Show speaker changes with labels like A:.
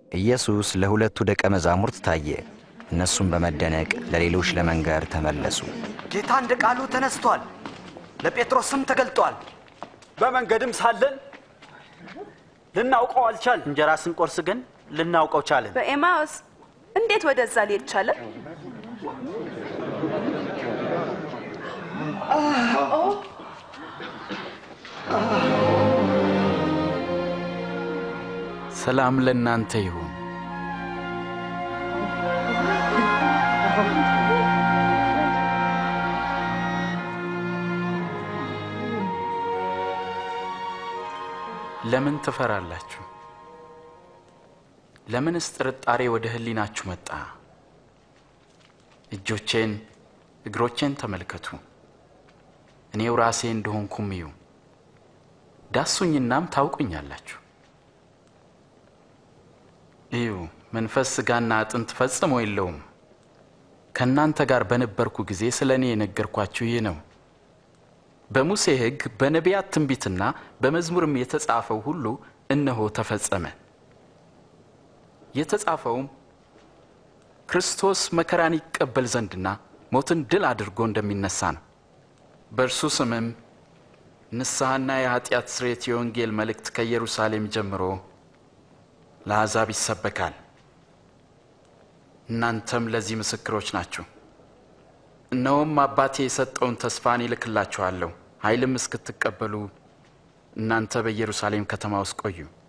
A: ኢየሱስ ለሁለቱ ደቀ መዛሙርት ታየ። እነሱም በመደነቅ ለሌሎች ለመንገር ተመለሱ።
B: ጌታ እንደ ቃሉ ተነስቷል፣ ለጴጥሮስም ተገልጧል።
C: በመንገድም ሳለን ልናውቀው አልቻል።
D: እንጀራ ስንቆርስ ግን ልናውቀው ቻልን።
E: በኤማውስ እንዴት ወደዛ ሊሄድ ቻለ?
F: ሰላም ለእናንተ ይሁን። ለምን ትፈራላችሁ? ለምንስ ጥርጣሬ ወደ ሕሊናችሁ መጣ? እጆቼን እግሮቼን ተመልከቱ፣ እኔው ራሴ እንደሆንኩም እዩ። ዳሱኝናም ታውቁኛላችሁ። እዩ፣ መንፈስ ሥጋና አጥንት ፈጽሞ የለውም። ከእናንተ ጋር በነበርኩ ጊዜ ስለ እኔ የነገርኳችሁ ይህ ነው። በሙሴ ሕግ በነቢያት ትንቢትና በመዝሙርም የተጻፈው ሁሉ እነሆ ተፈጸመ። የተጻፈውም ክርስቶስ መከራን ይቀበል ዘንድና ሞትን ድል አድርጎ እንደሚነሳ ነው። በእርሱ ስምም ንስሐና የኃጢአት ስርየት የወንጌል መልእክት ከኢየሩሳሌም ጀምሮ ለአሕዛብ ይሰበካል። እናንተም ለዚህ ምስክሮች ናችሁ። እነሆም አባቴ የሰጠውን ተስፋን ይልክላችኋለሁ። ኃይልም እስክትቀበሉ እናንተ በኢየሩሳሌም ከተማ ውስጥ ቆዩ።